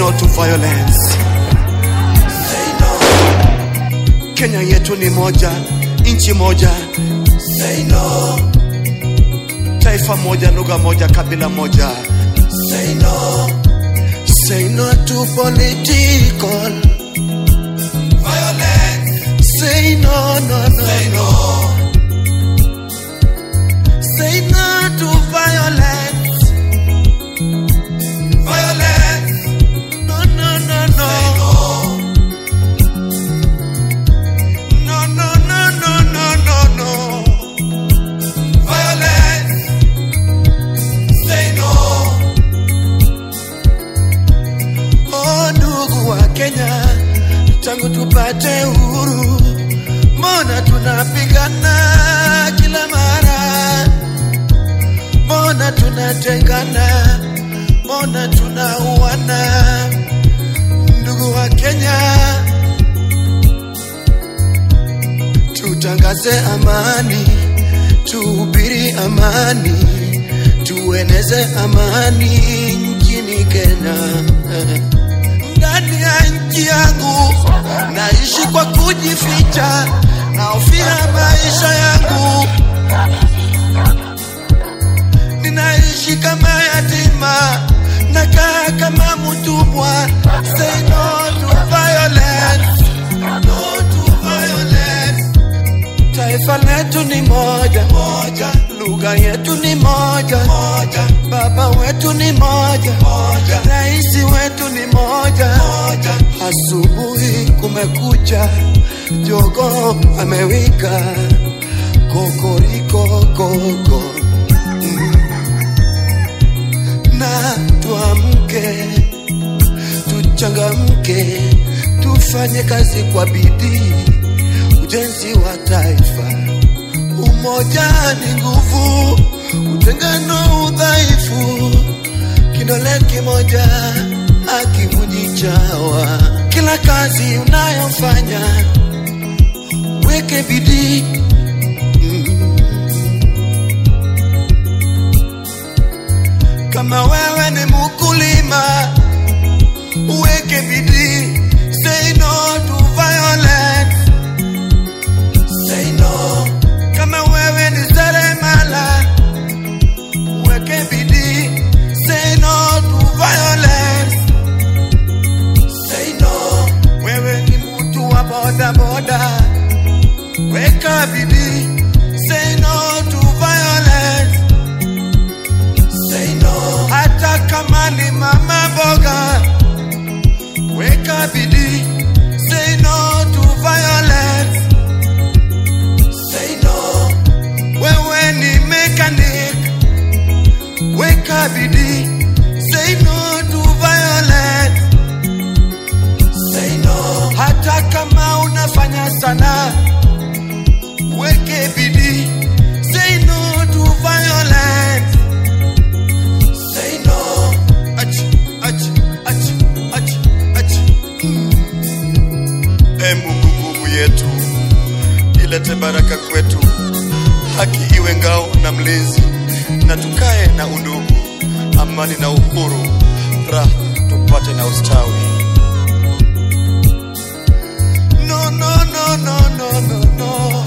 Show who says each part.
Speaker 1: no to violence.
Speaker 2: Say no,
Speaker 1: Kenya yetu ni moja, nchi moja,
Speaker 2: say no,
Speaker 1: taifa moja, lugha moja, kabila moja.
Speaker 2: say no,
Speaker 1: Say no to political.
Speaker 2: violence.
Speaker 1: Say no, no, no,
Speaker 2: Say
Speaker 1: no.
Speaker 2: no,
Speaker 1: Say no to violence.
Speaker 2: violence.
Speaker 1: No, no, no, no.
Speaker 2: Say no,
Speaker 1: No, no, no, no, no, no, no.
Speaker 2: violence. Say no,
Speaker 1: Oh, ndugu wa Kenya, tangu tupate uhuru, mbona tunapigana kila mara? Mbona tunatengana? Mbona tunauana? Ndugu wa Kenya, tutangaze amani, tuhubiri amani, tueneze amani nchini Kenya. Ndani ya nchi yangu naishi kwa kujificha, nahofia maisha yangu, ninaishi kama yatima, nakaa kama mtumwa. Say no to violence, no to violence. Taifa letu ni moja moja, lugha yetu ni moja moja, baba wetu ni moja moja, rais wetu ni moja moja. Asubuhi kumekucha, jogo amewika, kokoriko koko Mm. na tuamke, tuchangamke, tufanye kazi kwa bidii ujenzi wa taifa. Umoja ni nguvu, utengano udhaifu. Kidole kimoja akivunji chawa. Kila kazi unayofanya weke bidii. Mm. Kama wewe ni mkulima uweke bidii. Say no to violence.
Speaker 2: say no,
Speaker 1: Kama wewe ni seremala, weke bidii. Say no to violence.
Speaker 2: say no,
Speaker 1: Wewe ni mtu wa boda boda, weka bidii. Say no to violence.
Speaker 2: say no,
Speaker 1: Hata kama ni mama boga, weka bidii. Say no to violence.
Speaker 2: say no,
Speaker 1: Wewe ni mechanic, weka bidii. Say no to violence.
Speaker 2: say no,
Speaker 1: hata kama unafanya sana weke bidii say no to violence
Speaker 2: say no,
Speaker 1: ach, ach, ach, ach, ach. Mm. e mungu nguvu yetu ilete baraka kwetu haki iwe ngao na mlinzi na tukae na undugu amani na uhuru raha tupate na ustawi no, no, no, no, no, no, no.